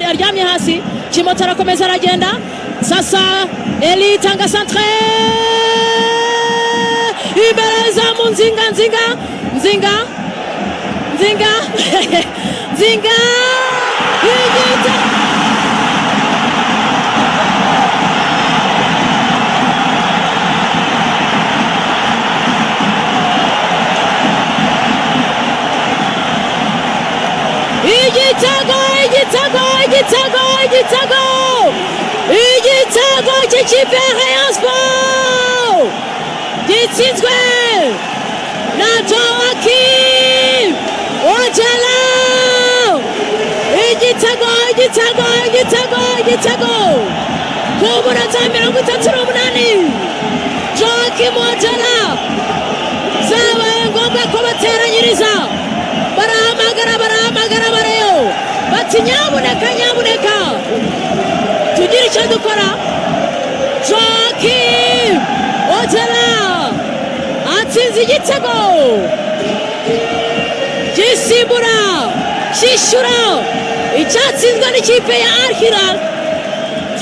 yaryamye hasi Kimota arakomeza aragenda sasa Eli tanga santre imbere zamu nzinga nzinga nzinga nzinga nzinga igita igitego igitego igitego igitego igitego cy'ikipe ya Rayon Sport gitsinzwe na Joakim Ojala igitego igitego igitego igitego ku munota wa mirongo itatu n'umunani Joakim Ojala zabaye ngombwa ko bateranyiriza barahamagara barahamagara bareyo bati nyabuneka nyabuneka tugire icyo dukora joakim ojala atsinze igitego gisimbura cyishyura icyatsinzwe n'ikipe ya arhiral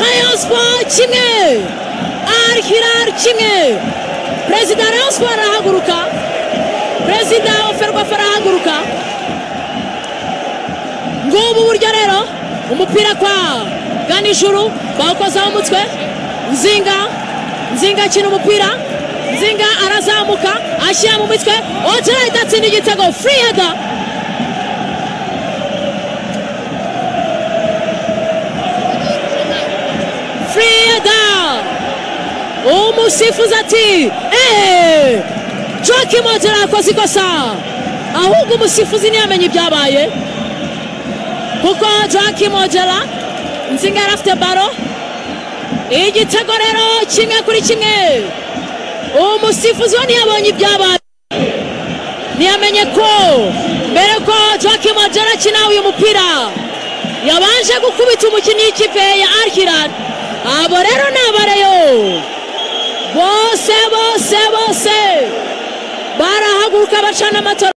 rayon sport kimwe arhiral kimwe perezida wa rayon sport arahaguruka perezida wa ferwafa arahaguruka ngubu buryo rero umupira kwa ganijuru bawukozaho umutwe nzinga nzinga akina umupira nzinga arazamuka ashyira mu mitwe ojera idatsinda igitego furi heda furi heda umusifuzi ati eee Joakim Ojala yakoze ikosa ahubwo umusifuzi ntiyamenye ibyabaye kuko Joakim Ojala nzinga yari afite baro igitego rero kimwe kuri kimwe umusifuzi we ntiyabonye ibyabaye ntiyamenye ko mbere ko Joakim Ojala akina uyu mupira yabanje gukubita umukinnyi w'ikipe ya Al-Hilal abo rero ni abareyo bose bose bose barahaguruka bacana amatora